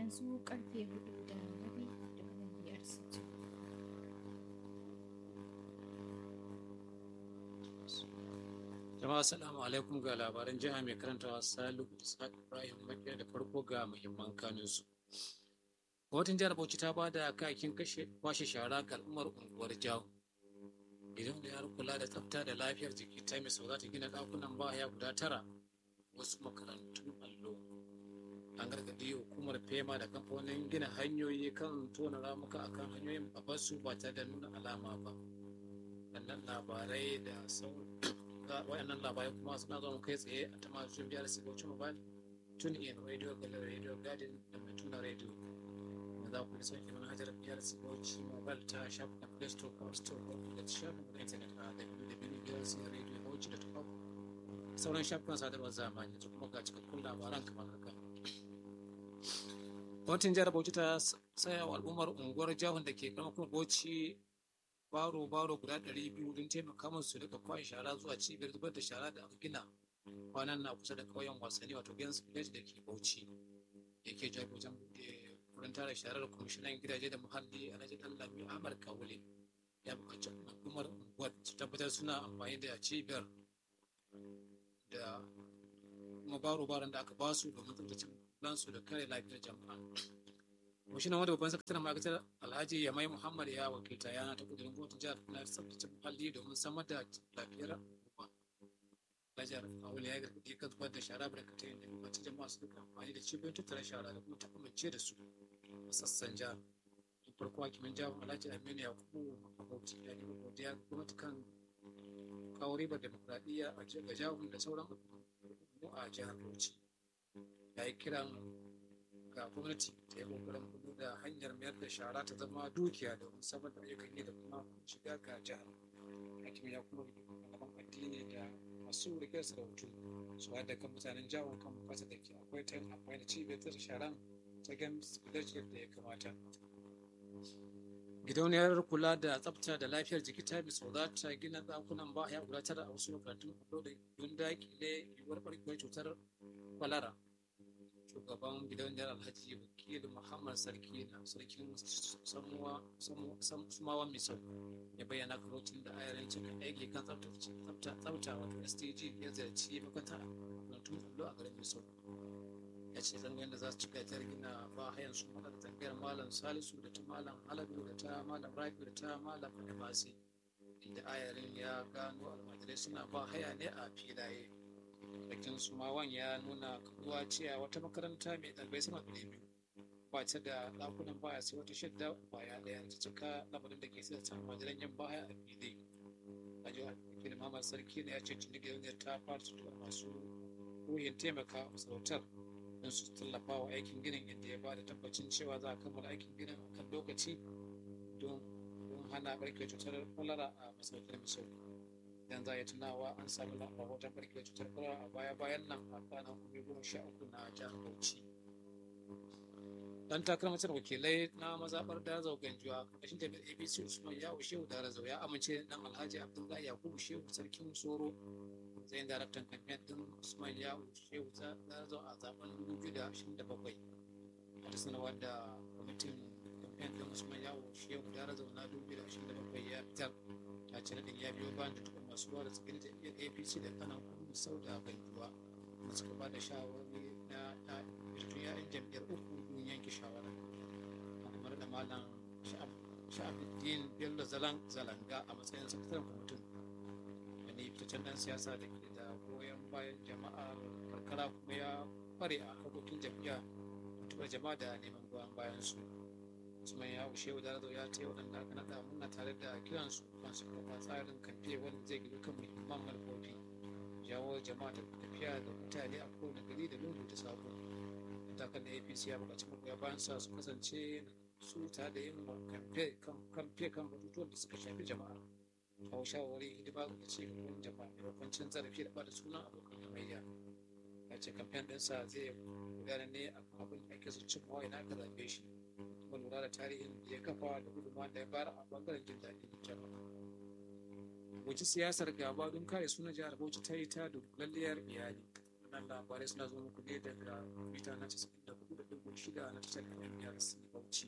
yanzu karfe hudu da rabi daga nan biyar sittin. Jama'a assalamu alaikum ga labaran jiha mai karantawa Salihu Isa Ibrahim Makiya da farko ga muhimman kanunsu. Gwamnatin jihar Bauchi ta ba da kayakin kashe kwashe shara ga al'ummar unguwar Jawo. Idan da yar kula da tsafta da lafiyar jiki ta mai sau za ta gina ɗakunan baya guda tara wasu makarantun allo. An gargaɗi hukumar FEMA da kamfanin gina hanyoyi kan tona ramuka akan hanyoyin a basu ba tare da nuna alama ba. Wannan labarai da sauran waɗannan labarai kuma suna zama kai tsaye a tamashin biyar sibocin mobile tun in radio galar radio garden da mai tuna radio da za ku sauke manhajar biyar sibocin mobile ta shafin play store ko store ko da shafin na internet a www.radio.com sauran shafukan sadarwar zamani da kuma ga cikakkun labaran kamar haka gwamnatin jihar bauchi ta saya wa al'ummar unguwar jihun da ke karamar bauchi baro-baro guda ɗari biyu don taimaka musu daga kwashe shara zuwa cibiyar zubar da shara da aka gina kwanan na kusa da ƙauyen wasanni wato gens village da ke bauchi yake jago wajen buɗe wurin tara sharar kwamishinan gidaje da muhalli a rajin lami ahmad kawule ya buƙaci al'ummar unguwar su tabbatar suna amfani da cibiyar da kuma baro-baron da aka basu domin tsabtace lansu da kare lafiyar jama'a kwamishinan wanda babban sakataren ma'aikatar alhaji yamai muhammad ya wakilta yana ta kudurin gwamnatin jihar na tsabtace muhalli domin samar da lafiyar al'umma Lajar Awul ya gargaɗi kan zubar da shara barkatai da mace jama'a su duka amfani da cibiyoyin tattara shara da kuma ta amince da su a sassan jihar. Da farko hakimin jihar Alhaji Aminu Yakubu Mabauci ya yi godiya gwamnati kan kawo ribar demokuraɗiyya a ga jihar da sauran al'ummu a jihar Bauchi. Ya yi kiran ga gwamnati ta yi kokarin kudu da hanyar mayar da shara ta zama dukiya domin samar da ayyukan yi da kuma shiga ga jihar hakim ya kuma malaman addini da masu rike sarautu su da kan mutanen jihar kan bukatar da ke akwai ta yin amfani da cibiyar ta sharan ta gamis village da ya kamata gidauniyar kula da tsafta da lafiyar jiki ta biso za ta gina ɗakunan baya guda tara a wasu makarantun allo da don dakile yiwuwar ɓarkewar cutar kwalara shugaban gidauniyar alhaji wakil muhammad sarki na sarkin sumawa misau ya bayyana karotun da ayarin cikin aiki kan tsafta wato stg ya ziyarci makanta makarantun allo a garin misau ya ce zangon da za su cika ta gina ba hayan su maka da tangayar malam salisu da ta malam halabi da ta malam rafi da ta malam adamasi inda ayarin ya gano almajirai suna ba haya ne a filaye bakin sumawan ya nuna kaduwa cewa wata makaranta mai ɗalibai sama da biyu ba ta da ɗakunan baya sai wata shadda baya ɗaya ta cika lamarin da ke sai ta majalan yan baya a fili a jihar wakilin mamar sarki ne ya ce tuni gidan ta fara tutuwa masu ruhin taimaka masarautar don su tallafa wa aikin ginin inda ya ba da tabbacin cewa za a kammala aikin ginin a kan lokaci don hana barkewar cutar kwalara a masarautar misau idan za a yi tunawa an sami rahoton barkewar cutar kwalara a baya-bayan nan a kwanan kuma goma sha uku na jihar bauchi dan takarar wakilai na mazaɓar darazau ganjuwa ƙarshen jami'ar abc usman yawo shehu darazau ya amince dan alhaji abdullahi yakubu shehu sarkin soro matsayin daraktan kamfen din usman yawo shehu darazau a zaben 2027 wata sanarwar da kwamitin kamfen din usman yawo shehu darazau na 2027 ya fitar ta ce nadin ya biyo bayan da tukun masu ruwa da tsakiyar jam'iyyar apc da kanan kudu sau da ganjuwa da suka ba da shawarwari na fitattun ya'yan jam'iyyar uku don yanke shawara kamar da malam sha'abuddin bello zalanga a matsayin sakataren kwamitin wani fitaccen dan siyasa da ke da goyon bayan jama'a karkara kuma ya kware a harkokin jam'iyya mutuwar jama'a da neman goyon bayan su usman ya ushe da razo ya ce waɗanda aka naɗa muna tare da kiransu kan su kafa tsarin kamfe wanda zai gina kan muhimman manufofi jawo jama'a da tafiya da mutane a kowane gari da lungu da sako matakan da apc ya buƙaci magoya bayan sa su kasance su ta da yin kamfe kan batutuwan da suka shafi jama'a kawo shawarwari hidima ga ci gaban jama'a maimakon cin zarafi da bada sunan abokan hamayya ya ce kamfen ɗinsa zai gudana ne a abin da ake so cin mawai na aka zaɓe shi kuma lura da tarihin da ya kafa da gudunmawa da ya bayar a bangaren jin daɗin jama'a wace siyasar gaba don kare sunan jihar bauchi ta yi ta dunkulalliyar iyali wannan labarai suna zo muku ne daga mita na 94.6 shida na tashar NBRC Bauchi.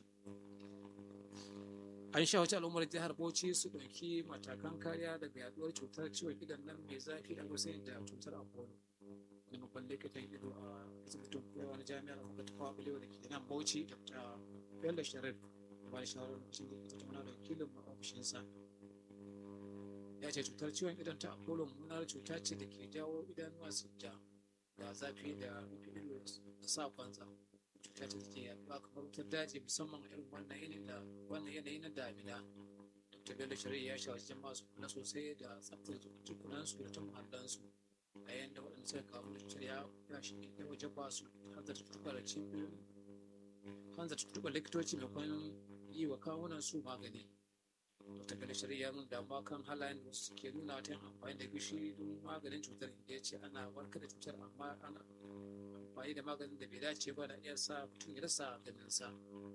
An shawarci al'ummar jihar Bauchi su ɗauki matakan kariya daga yaduwar cutar ciwon idon nan mai zafi da aka da cutar Apollo. Wani babban likitan ido a asibitin koyarwa na jami'ar Amurka ta Fawa Balewa da ke nan Bauchi, Dr. Bello Sharif, ba da shawarar lokacin da ke tattauna da wakilin ofishinsa. Ya ce cutar ciwon idon ta Apollo mummunar cuta ce da ke jawo idanuwa su ja da zafi da rufe ido da sa kwanza. cuta ce take yaduwa kamar wutar daji musamman a irin wannan yanayi da wannan yanayi na damina dr bello shari'a ya shawarci jama'a su kula sosai da tsaftace jikunansu da ta muhallansu a yayin da waɗanda suka kamu da cutar ya ya shi ya waje ba su hanzarta tuntuɓar cibiyoyin hanzarta tuntuɓar likitoci maimakon yi wa kawunan su magani dr bello shari'a ya nuna damuwa kan halayen da wasu suke nuna ta yin amfani da gishiri don maganin cutar inda ya ce ana warkar da cutar amma ana amfani da maganin da bai dace ba na iya sa mutum ya rasa ganinsa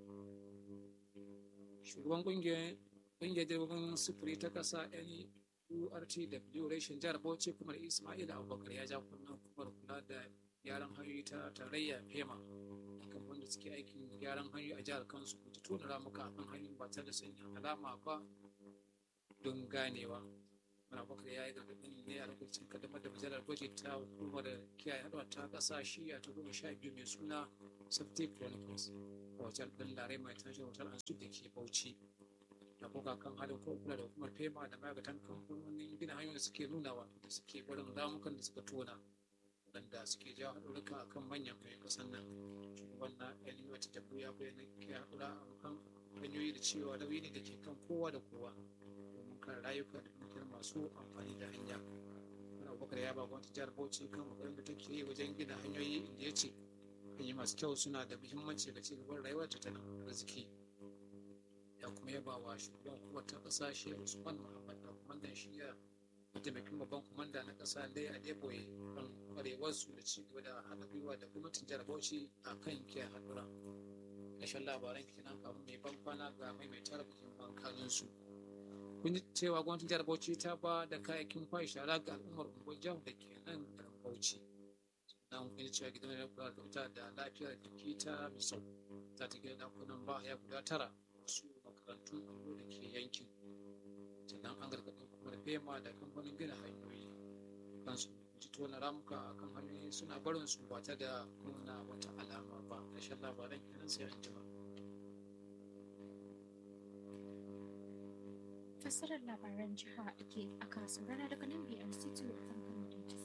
shugaban kungiyar kungiyar direbobin sufuri ta kasa nurtw reshen jihar bauchi kuma ismail abubakar ya ja kunnen kumar kula da gyaran hanyoyi ta tarayya fema kan wanda suke aikin gyaran hanyoyi a jihar kansu ta tona ramuka a kan hanyoyi ba tare da sanya alama ba don ganewa Muna bakar ya yi gargaɗin ne a lokacin kaddamar da majalar gwaji ta hukumar kiyaye haɗuwa ta ƙasa shiya ta goma sha biyu mai suna safety chronicles a wajen ɗin larai mai tashin hotel an da ke bauchi da kuka kan halin ko kula da hukumar fema da ma'aikatan kamfanonin gina hanyoyin da suke nunawa da suke barin ramukan da suka tona waɗanda suke jawo haɗurruka a kan manyan kayan ƙasar nan shugaban na yan wata tabu ya bayyana kiyaye haɗura a kan hanyoyi da cewa nauyi ne da ke kan kowa da kowa domin kare rayuka da dukiyar masu amfani da hanya wani abubakar ya ba gwamnati jihar bauchi kan kokarin da take yi wajen gina hanyoyi inda ya ce hanyoyi masu kyau suna da muhimmanci ga ci gaban rayuwar tattalin arziki ya kuma yaba wa shugaban hukumar ta ƙasa shi usman muhammad da kwamandan shiya mataimakin babban kwamanda na ƙasa dai a deboye kan kwarewarsu da ci gaba da haɗa gwiwa da gwamnatin jihar bauchi a kan kiyaye haɗura ƙarshen labaran kenan kafin mai ban kwana ga maimaitar bikin bankanunsu kun ji cewa gwamnatin jihar bauchi ta ba da kayayyakin kwashe shara ga al'ummar unguwar jihar da ke nan garin bauchi sannan kun ji cewa gidan kula da wuta da lafiyar jiki ta misau za ta gina dakunan ba ya guda tara wasu makarantun allo da ke yankin sannan an gargaɗin kuma da fema da kamfanin gina hanyoyi kansu ji tona ramuka a kan hanyoyi suna barin su ba ta da nuna wata alama ba ƙarshen labaran kenan sai an jima. fassarar labaran jiha ake aka saurara daga nan biyar city a